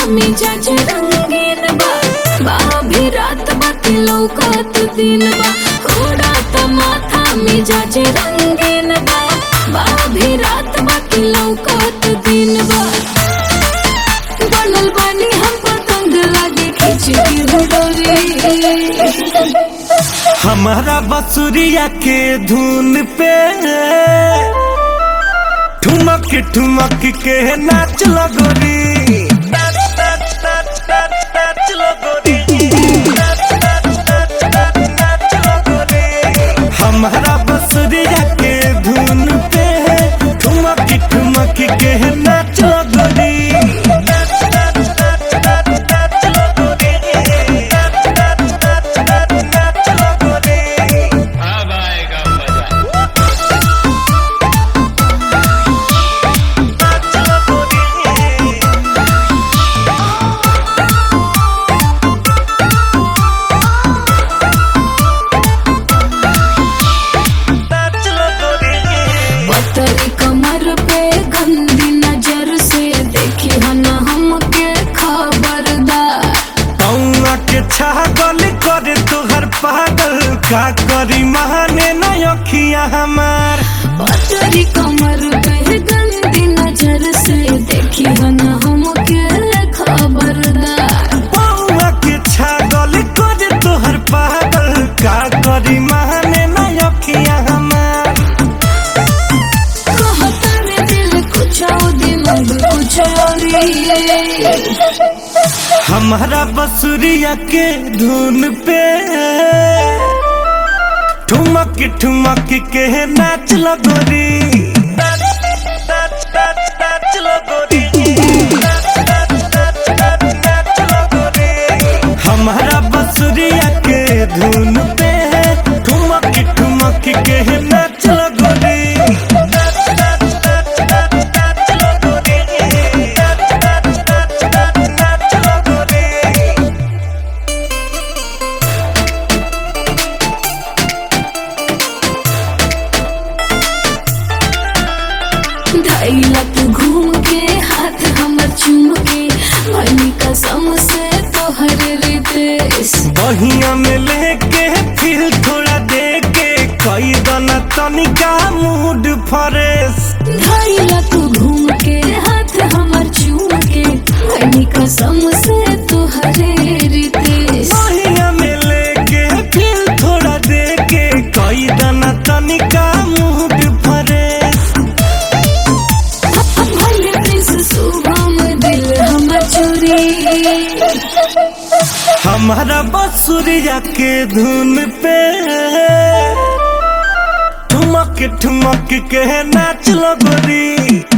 मिजाज रंगीन बा बाभी रात बाकी लौकत दिन बा उड़ात माथा मिजाज रंगीन बा बाभी रात बाकी लौकत दिन बा बनल बानी हम पतंग लागे खींच के डोरी हमारा बसुरिया के धुन पे ठुमक ठुमक के नाच लगोरी हमारा बसुरिया के धुन पे ठुमक ठुमक के नाच लगोरी अब आएगा मजा पतरी कमर पे गंदी नजर से देखी हन हमके खबरदार पौआ के छागल करे तोहर पागल का करी महाने न अखिया हमार पतरी कमर पे गंदी नजर से देखी हन हमके खबरदार पौआ के छागल करे तोहर पागल का करी महाने न अखिया हमार कहता रे दिल कुछ और दिमाग कुछ और ये। हमारा बसुरिया के धुन पे ठुमक ठुमक के नाच लगोरी हमारा बसुरिया के धुन पे ठुमक ठुमक के नाच लगोरी धैला तू घूम के हाथ हमर चूम के भनी कसम से तोहर रितेश बहिया में लेके फिर थोड़ा दे के कई दना तनिका मूड फ्रेश धैला तू घूम के हाथ हमर चूम के भनी कसम से तोहर रितेश बहिया में लेके फिर थोड़ा दे के कई दना तनिका मूड फ्रेश भले प्रिंस शुभम दिल हमर चोरी हमारा बसुरिया के धुन पे ठुमक ठुमक के नाच लगोरी